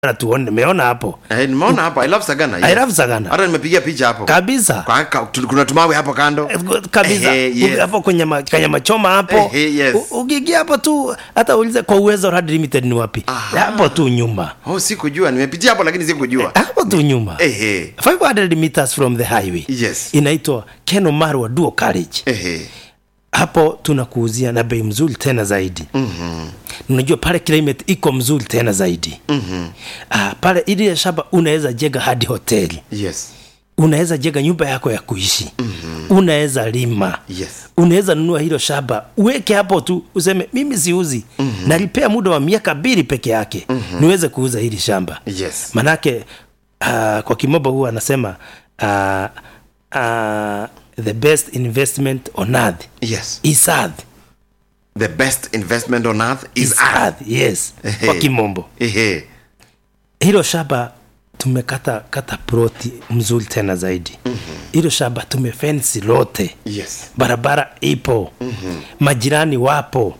Na tuone nimeona hapo Eh, nimeona hapa i love sagana I love Sagana. hata nimepigia picha hapo kabisa Kwa- ka- tu- kuna tumawe hapo kando kabisa Eh, yes. hapo kwenye ma, kwenye machoma hapo Eh, yes. U- ukiingia hapo tu hata ulize kwa uwezo Rad limited ni wapi Aha. hapo tu nyuma oh sikujua nimepitia hapo lakini sikujua hapo tu nyuma ehe 500 meters from the highway yes inaitwa Ken Marwa Duo College ehe hapo tunakuuzia na bei mzuri tena zaidi mm-hmm. unajua pale climate iko mzuri tena zaidi mm-hmm. ah, pale ili shamba unaweza jenga hadi hoteli yes unaweza jenga nyumba yako ya kuishi mm-hmm. unaweza lima yes unaweza nunua hilo shamba uweke hapo tu useme mimi siuzi mm-hmm. nalipea muda wa miaka mbili peke yake mm-hmm. niweze kuuza hili shamba yes manake uh, kwa kimombo huwa anasema uh, uh, the best investment on earth yes is earth the best investment on earth is Is earth earth, yes kwa kimombo ehe hilo shamba tumekata kata ploti mzuri tena zaidi hilo mm-hmm. shamba tumefensi lote yes barabara ipo mm-hmm. majirani wapo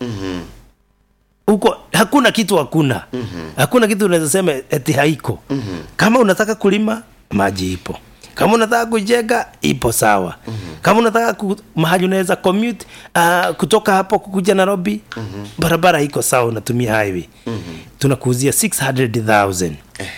huko mm-hmm. hakuna kitu hakuna mm-hmm. hakuna kitu unaweza sema eti haiko mm-hmm. kama unataka kulima maji ipo kama unataka kujenga ipo sawa mm-hmm. kama unataka ku, mahali unaweza commute uh, kutoka hapo kukuja nairobi mm-hmm. barabara iko sawa unatumia highway mm-hmm. tunakuuzia 600000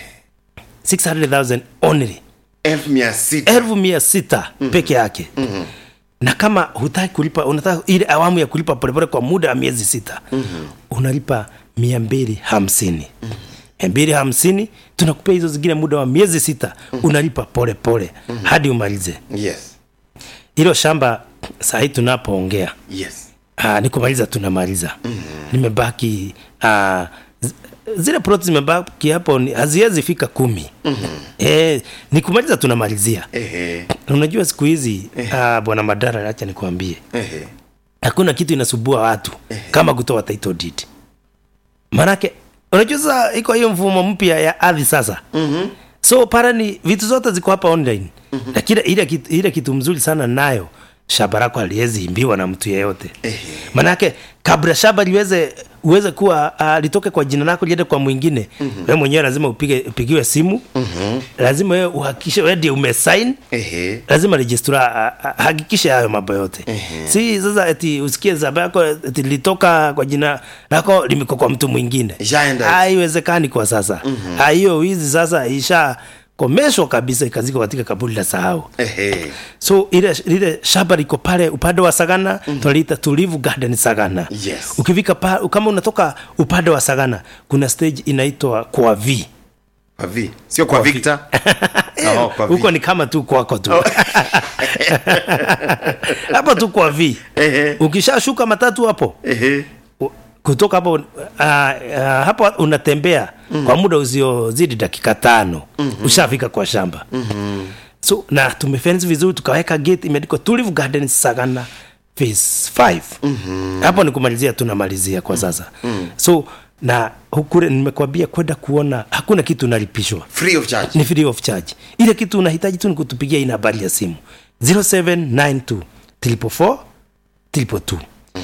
600000 only elfu mia sita elfu mia sita mm-hmm. peke yake mm-hmm. na kama hutaki kulipa unataka ile awamu ya kulipa polepole kwa muda wa miezi sita mm-hmm. unalipa mia mbili hamsini mm-hmm. mia mbili hamsini tunakupea hizo zingine muda wa miezi sita mm-hmm. unalipa polepole mm-hmm. hadi umalize yes hilo shamba sahii tunapoongea yes Ah, ni kumaliza tunamaliza mm-hmm. nimebaki ah, z- zile ploti zimebaki hapo ni- haziwezi fika kumi mm-hmm. e, ni kumaliza tunamalizia ehe unajua siku hizi uh, bwana madara acha nikuambie ehe hakuna kitu inasubua watu kama kutoa title deed manake unajua sasa iko hiyo mfumo mpya ya ardhi sasa mm-hmm. so para ni vitu zote ziko hapa online mm-hmm. lakini ile kitu, ile kitu mzuri sana nayo shamba lako aliwezi imbiwa na mtu yeyote manake kabla shamba liweze uweze kuwa uh, litoke kwa jina lako liende kwa mwingine mm-hmm. we mwenyewe lazima upige upigiwe simu mm-hmm. lazima wewe uhakikishe wewe ndiye umesign ehe lazima rejistra hakikishe hayo mambo yote uh-huh. si sasa eti usikie zaba yako eti litoka kwa jina lako limeko kwa mtu mwingine Ishaenda. haiwezekani kwa sasa uh-huh. hiyo wizi sasa isha komeshwa kabisa ikazikwa katika kaburi la sahau ehe so ile ile shamba liko pale upande wa sagana mm. tunaliita tulivu garden sagana Yes. ukifika pa, kama unatoka upande wa sagana kuna stage inaitwa kwa v kwa vi sio kwa victor Oh, kwa huko vi. ni kama tu kwako tu hapo tu kwa v Ehe. ukishashuka matatu hapo ehe u- kutoka hapo uh, uh, hapo unatembea mm. kwa muda usiozidi dakika tano mm-hmm. ushafika kwa shamba mm-hmm. so na tumefensi vizuri tukaweka gate imeandikwa tulive garden sagana phase 5 mm-hmm. hapo ni kumalizia tunamalizia kwa sasa mm-hmm. so na hukure nimekwambia kwenda kuona hakuna kitu unalipishwa free of charge ni free of charge ile kitu unahitaji tu ni kutupigia ina habari ya simu 0792 344 322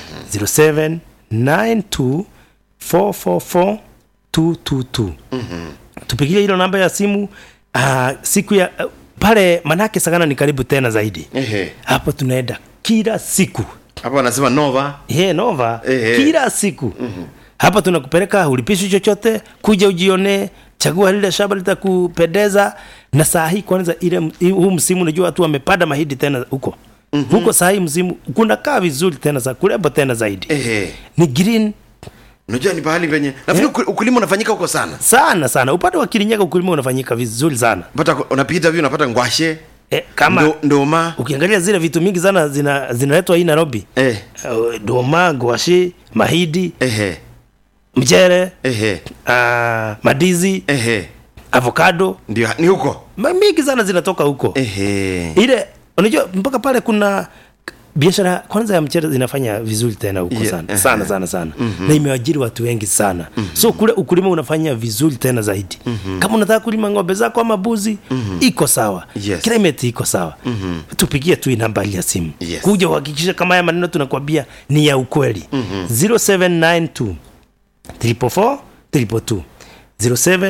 0792 444 222 tupigie hilo namba ya simu uh, siku ya uh, pale manake sagana ni karibu tena zaidi ehe hapo tunaenda kila siku hapo wanasema nova He, nova Ehe. kila siku mm-hmm. hapa tunakupeleka ulipishi chochote kuja ujionee chagua lile shamba litakupendeza na saa hii kwanza ile huu msimu unajua watu wamepanda mahindi tena huko mm-hmm. huko saa hii msimu kunakaa vizuri tena za kurembo tena zaidi ehe ni green unajua ni pahali penye nafikiri uku- ukulima unafanyika huko sana sana sana upande wa kirinyaga ukulima unafanyika vizuri sana pata unapita hivi unapata ngwashe e, kama ndo, ndoma ukiangalia zile vitu mingi sana zina zinaletwa hii nairobi eh uh, doma gwashi mahidi ehe mchere ehe uh, madizi ehe avocado ndio ni huko Ma- mingi sana zinatoka huko ehe ile unajua mpaka pale kuna biashara kwanza ya mchere zinafanya vizuri tena huko Yeah, sana eh, sana sana sana mm-hmm. na imeajiri watu wengi sana mm-hmm. so kule ukulima unafanya vizuri tena zaidi mm-hmm. kama unataka kulima ng'ombe zako ama buzi mm-hmm. iko sawa Yes. climate iko sawa mm-hmm. tupigie tu hii nambari ya simu Yes. kuja uhakikishe kama haya maneno tunakwambia ni ya ukweli mm-hmm. 0792 344 342 07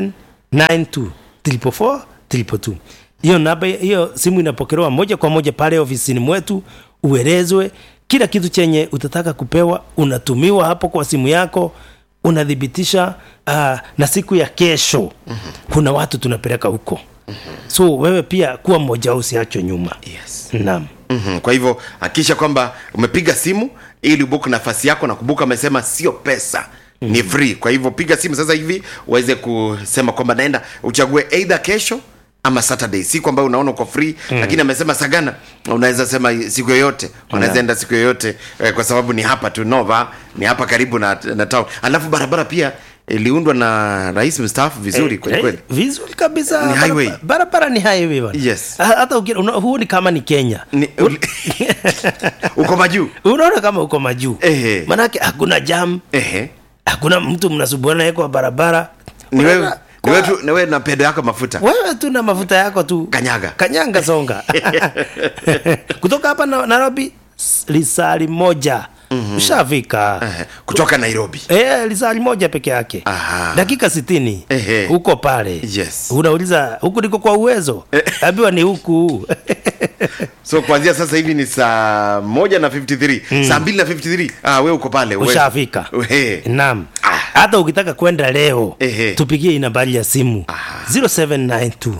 92 444 222 hiyo namba hiyo simu inapokelewa moja kwa moja pale ofisini mwetu uelezwe kila kitu chenye utataka kupewa unatumiwa hapo kwa simu yako unathibitisha uh, na siku ya kesho mm-hmm. kuna watu tunapeleka huko mm-hmm. so wewe pia kuwa mmoja wao usiachwe nyuma yes. naam mm-hmm. kwa hivyo hakikisha kwamba umepiga simu ili ubuku nafasi yako na kumbuka amesema sio pesa mm-hmm. ni free kwa hivyo piga simu sasa hivi uweze kusema kwamba naenda uchague either kesho ama saturday siku ambayo unaona uko free mm. lakini amesema sagana unaweza sema siku yoyote unaweza enda siku yoyote eh, kwa sababu ni hapa tu nova ni hapa karibu na, na town alafu barabara pia iliundwa na rais mstaafu vizuri Eh, kweli eh, kweli vizuri kabisa Ni Barabara- highway. barabara ni highway bwana. Yes. Ha- hata uki- una- huu ni kama ni kenya Ni- uko majuu unaona kama uko majuu Ehe. manake hakuna jam ehe hakuna mtu mnasubuana naye kwa barabara ni wewe Unaona, ni wewe kwa- tu- ni wewe na pedo yako mafuta wewe tu na mafuta yako tu Kanyaga. kanyanga songa kutoka hapa na, nairobi s- lisali moja mm-hmm. ushafika Ehe. kutoka nairobi Eh, lisali moja peke yake Aha. dakika sitini Ehe. huko pale Yes. unauliza huku niko kwa uwezo ambiwa ni huku so kuanzia sasa hivi ni saa moja na 53 mm. saa mbili na 53 ah, we uko pale we- ushafika Ehe. naam Ah. hata ukitaka kwenda leo Ehe. tupigie hii nambari ya simu Aha. 0792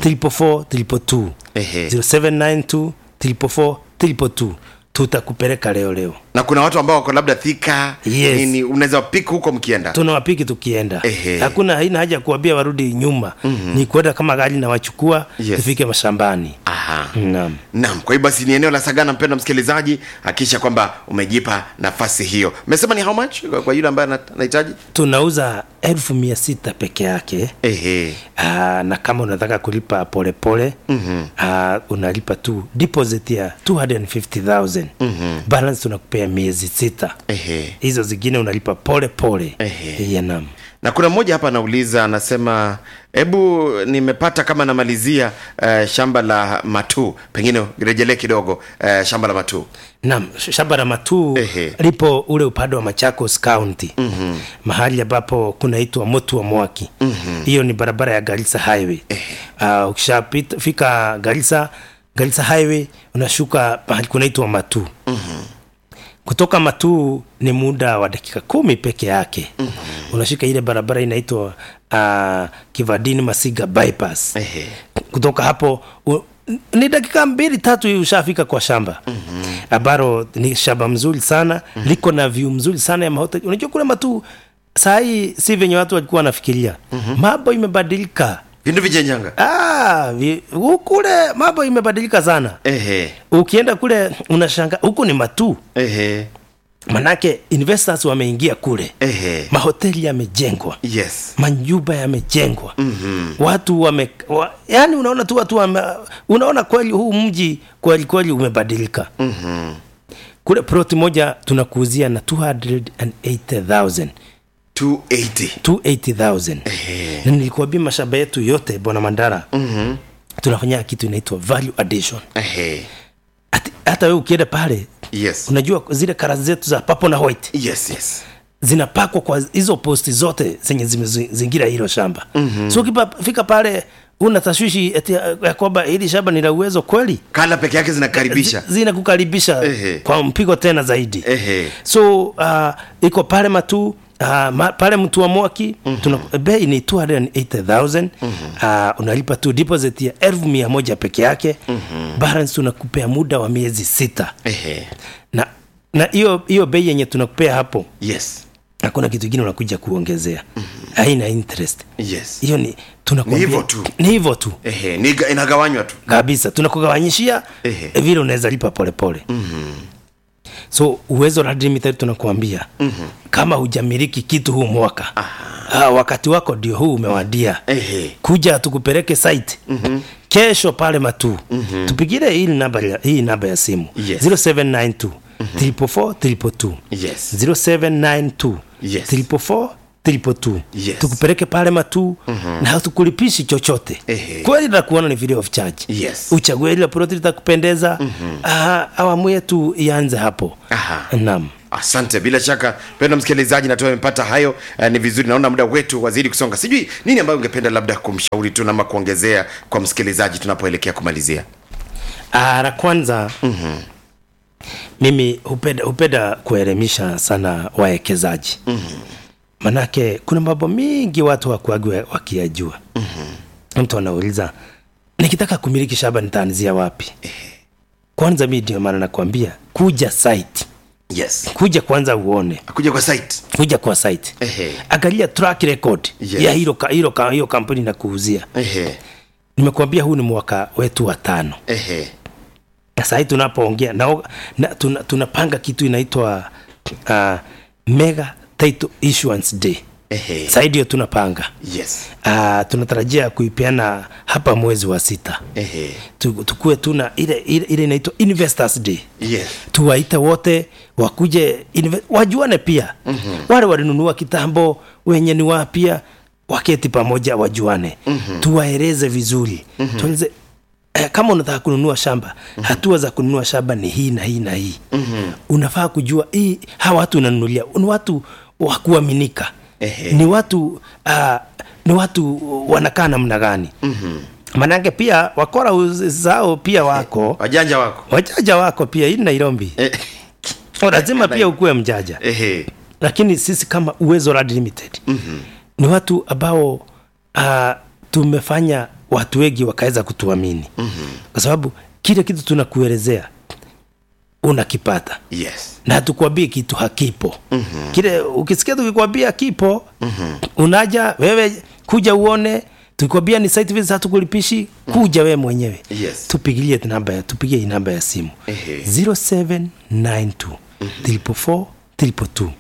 344 322 Ehe. 0792 344 322 tutakupeleka leo leo na kuna watu ambao wako labda thika Yes. nini unaweza pik huko mkienda tunawapiki tukienda Ehe. hakuna haina haja ya kuambia warudi nyuma mm-hmm. ni kwenda kama gari na wachukua Yes. tufike mashambani Aha. naam naam kwa hiyo basi ni eneo la sagana mpenda msikilizaji hakikisha kwamba umejipa nafasi hiyo umesema ni how much kwa, kwa yule ambaye ana- anahitaji tunauza elfu mia sita peke yake ehe Aa, na kama unataka kulipa polepole mm-hmm. unalipa tu deposit ya 250000 mm-hmm. balance tunakupea miezi sita ehe hizo zingine unalipa pole pole Ehe. ya nam na kuna mmoja hapa anauliza anasema hebu nimepata kama namalizia uh, shamba la matuu pengine rejelee kidogo uh, shamba la matuu nam shamba la matuu Ehe. lipo ule upande wa machakos county mm-hmm. mahali ambapo kunaitwa motu wa mwaki mm-hmm. hiyo ni barabara ya garissa highway uh, ukishafika garissa garissa highway unashuka mahali kunaitwa matuu mm-hmm. kutoka matuu ni muda wa dakika kumi peke yake mm-hmm. unashika ile barabara inaitwa uh, kivadini masiga bypass Ehe. kutoka hapo u, ni dakika mbili tatu hivi ushafika kwa shamba ambalo mm-hmm. ni shamba mzuri sana mm-hmm. liko na view mzuri sana ya mahoteli unajua kule matu sahii si venye watu walikuwa wanafikiria mm-hmm. mambo imebadilika vindu vijenjanga ah, vi, hu- kule mambo imebadilika sana ehe ukienda kule unashanga huku ni matu ehe manake investors wameingia kule ehe mahoteli yamejengwa yes manyumba yamejengwa mm-hmm. watu wame wa, yani unaona tu watu wame, unaona kweli huu mji kweli kweli umebadilika mm-hmm. kule ploti moja tunakuuzia na 280000 280 280000 Ehe. na nilikuambia mashamba yetu yote bwana mandara mm-hmm. tunafanya kitu inaitwa value addition ehe Ati, hata wewe ukienda pale yes unajua zile kara zetu za papo na white yes yes zinapakwa kwa hizo posti zote zenye zimezingira hilo shamba mm-hmm. so ukifika pale una tashwishi eti ya ya kwamba hili shamba ni la uwezo kweli kala peke yake zinakaribisha Zi- zinakukaribisha Ehe. kwa mpigo tena zaidi Ehe. so uh, iko pale matu Uh, ma, pale mtu wa mwaki mm-hmm. tuna bei ni 280000 mm-hmm. uh, unalipa tu deposit ya elfu mia moja peke yake mm-hmm. balance tunakupea muda wa miezi sita ehe na na hiyo hiyo bei yenye tunakupea hapo yes hakuna kitu kingine unakuja kuongezea mm-hmm. haina interest yes hiyo ni tunakwambia- Ni hivyo tu. ni hivyo tu ehe ni inagawanywa tu kabisa tunakugawanyishia Ehe. eh, vile unaweza lipa polepole mm-hmm. so uwezo la limited tunakuambia mm-hmm. kama hujamiliki kitu huu mwaka ah, wakati wako ndio huu umewadia ehe kuja tukupeleke site mm-hmm. kesho pale matuu mm-hmm. tupigile hii namba ya, hii namba ya simu Yes. 0792 344 322 yes 0792 Yes. 344 322 Yes. tukupeleke pale matuu mm-hmm. na hatukulipishi chochote Ehe. kweli nakuona ni video of charge Yes. uchague ile ploti litakupendeza mm-hmm. awamu yetu ianze hapo Aha. naam asante bila shaka pendo msikilizaji natua amepata hayo eh, ni vizuri naona muda wetu wazidi kusonga sijui nini ambayo ungependa labda kumshauri tu nama kuongezea kwa msikilizaji tunapoelekea kumalizia Ah, la kwanza mm-hmm. mimi hupenda, hupenda kuelimisha sana wawekezaji mm-hmm. manake kuna mambo mingi watu wakuagi wakiyajua mm-hmm. mtu anauliza nikitaka kumiliki shamba nitaanzia wapi kwanza mi ndio maana nakwambia kuja site yes kuja kwanza uone akuja kwa site kuja kwa site Ehe. angalia track record Yes. ya hilo ka- hilo ka- hiyo kampuni na kuuzia ehe nimekuambia huu ni mwaka wetu wa tano ehe na sahii tunapoongea na, na, tuna, tunapanga kitu inaitwa uh, mega title issuance day ehe sahii ndio tunapanga yes uh, tunatarajia kuipeana hapa mwezi wa sita ehe Tu- tukuwe tuna ile ile ile inaitwa investors day yes tuwaite wote wakuje inve- wajuane pia mm-hmm. wale walinunua kitambo wenye ni wapya waketi pamoja wajuane mm-hmm. tuwaeleze vizuri mm-hmm. tueleze eh, kama unataka kununua shamba mm-hmm. hatua za kununua shamba ni hii na hii na hii mm-hmm. unafaa kujua hii hawa watu unanunulia ni watu wa kuaminika Ehe. ni watu uh, ni watu wanakaa namna gani mm-hmm. manake pia wakora uz- zao pia wako wajanja wako wajaja wako pia hii ni nairobi Eh, lazima pia ukuwe mjaja ehe lakini sisi kama uwezo Land limited mm-hmm. ni watu ambao uh, tumefanya watu wengi wakaweza kutuamini mm-hmm. kwa sababu kile kitu tunakuelezea unakipata yes na hatukwambii kitu hakipo mm-hmm. kile ukisikia tukikwambia kipo mm-hmm. unaja wewe kuja uone tukikwambia ni site visit hatukulipishi kuja wewe mwenyewe Yes. tupigilie namba ya tupigie hii namba ya simu Ehe. 0792 344 342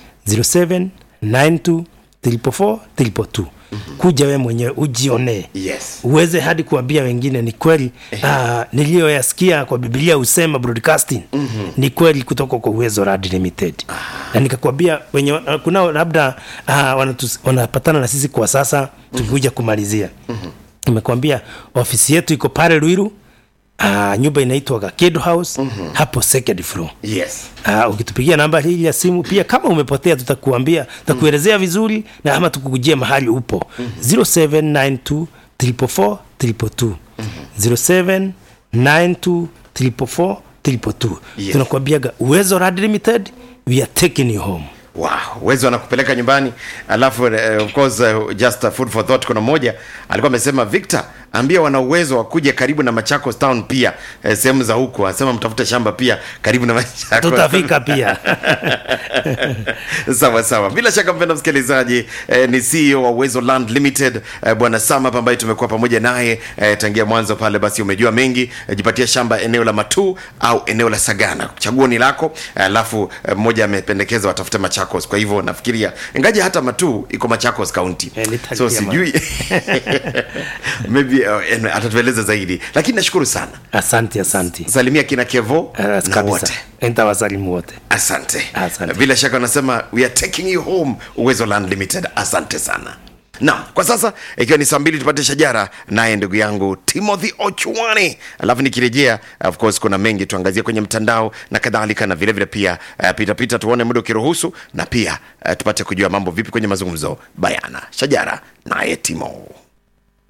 0792 344 342 kuja wewe mwenyewe ujionee yes uweze hadi kuambia wengine ni kweli uh, niliyoyasikia kwa bibilia husema broadcasting mm-hmm. ni kweli kutoka kwa uwezo Rad limited ah. na nikakwambia wenye uh, kunao labda uh, wanatus, wanapatana na sisi kwa sasa tukikuja kumalizia mm-hmm. nimekwambia ofisi yetu iko pale Ruiru uh, nyumba inaitwa Gakedo House mm-hmm. hapo second floor yes Uh, ukitupigia namba hii ya simu pia kama umepotea tutakuambia tutakuelezea vizuri na ama tukukujia mahali upo 0792 344 342 0792 344 342 Yes. tunakuambiaga uwezo Rad limited we are taking you home wow uwezo anakupeleka nyumbani alafu uh, of course uh, just uh, food for thought kuna mmoja alikuwa amesema victor ambia wana uwezo wa kuja karibu na machakos town pia eh, sehemu za huko anasema mtafute shamba pia karibu na machakos tutafika pia sawa sawa bila shaka mpenda msikilizaji eh, ni ceo wa uwezo land limited eh, bwana samap ambaye tumekuwa pamoja naye eh, tangia mwanzo pale basi umejua mengi eh, jipatia shamba eneo la matuu au eneo la sagana chaguo ni lako eh, alafu eh, mmoja amependekeza watafute machakos kwa hivyo nafikiria ingaje hata matuu iko machakos county Eh, nitakia so sijui maybe uh, atatueleza zaidi lakini nashukuru sana asante asante salimia kina kevo uh, na kabisa wote nitawasalimu wote asante. Asante. bila shaka wanasema we are taking you home uwezo land limited asante sana na kwa sasa ikiwa ni saa mbili tupate shajara naye ndugu yangu timothy ochwani alafu nikirejea of course kuna mengi tuangazie kwenye mtandao na kadhalika na vilevile vile pia uh, pita pita tuone muda ukiruhusu na pia uh, tupate kujua mambo vipi kwenye mazungumzo bayana shajara naye timo